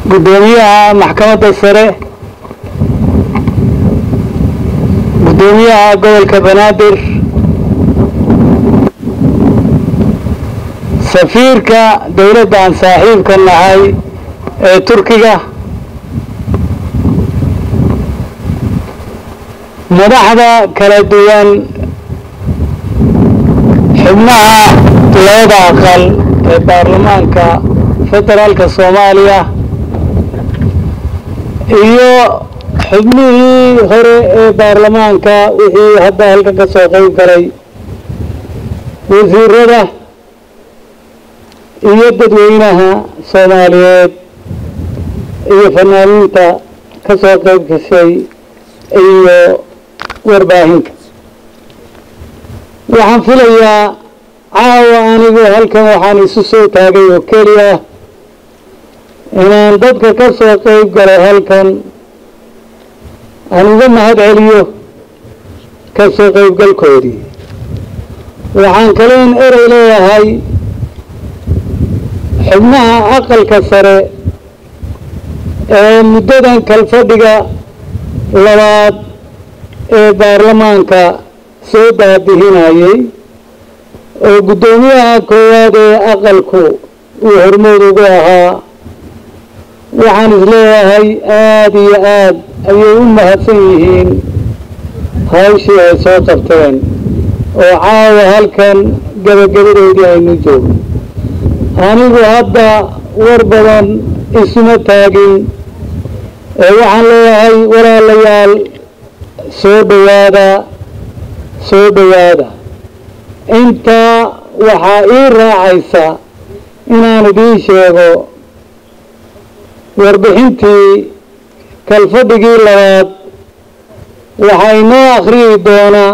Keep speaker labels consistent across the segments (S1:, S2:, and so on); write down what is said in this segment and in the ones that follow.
S1: guddoomiyaha maxkamadda sare guddoomiyaha gobolka banaadir safiirka dowladda aan saaxiibka nahay ee turkiga madaxda kala duwan xubnaha labada aqal ee baarlamaanka federaalka soomaaliya iyo xubnihii hore ee baarlamaanka wixii hadda halkan ka soo qayb galay wasiirada iyo dadweynaha soomaaliyeed iyo fanaaniinta ka soo qayb gashay iyo warbaahinta waxaan filayaa caawa anigu halkan waxaan isu soo taagay oo keliya inaan dadka ka soo qayb galay halkan aan uga mahad celiyo ka soo qaybgalkoodii waxaan kalein erey leeyahay xubnaha aqalka sare ee muddadan kalfadhiga labaad ee baarlamaanka soo baabihinayay oo guddoomiyaha koowaad ee aqalku uu hormood ugu ahaa waxaan isleeyahay aada iyo aad ayay u mahadsan yihiin hawshii ay soo qabteen oo caawa halkan gabagabadoodii aynu joogno anigu hadda war badan isuma taagin ee waxaan leeyahay walaalayaal soo dhowaada soo dhowaada intaa waxaa ii raacaysa inaan idiin sheego warbixintii kalfadhigii labaad waxaa inoo akhriyi doonaa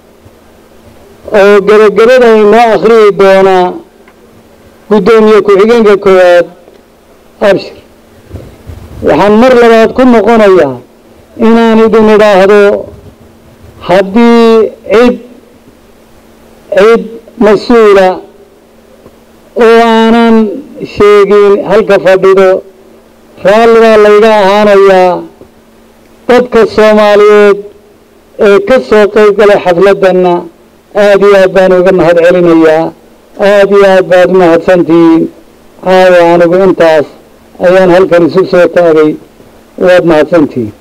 S1: oo gebagabada inoo akhriyi doonaa guddoomiye ku-xigeenka koowaad abshir waxaan mar labaad ku noqonayaa inaan idin idhaahdo haddii cid cid mas-uula oo aanan sheegin halka fadhido raalli baa layga ahaanayaa dadka soomaaliyeed ee ka soo qayb galay xafladdanna aada iyo aad baan uga mahad celinayaa aada iyo aad baad u mahadsantihiin caawa anigu intaas ayaan halkan isu soo taagay waad mahadsantihiin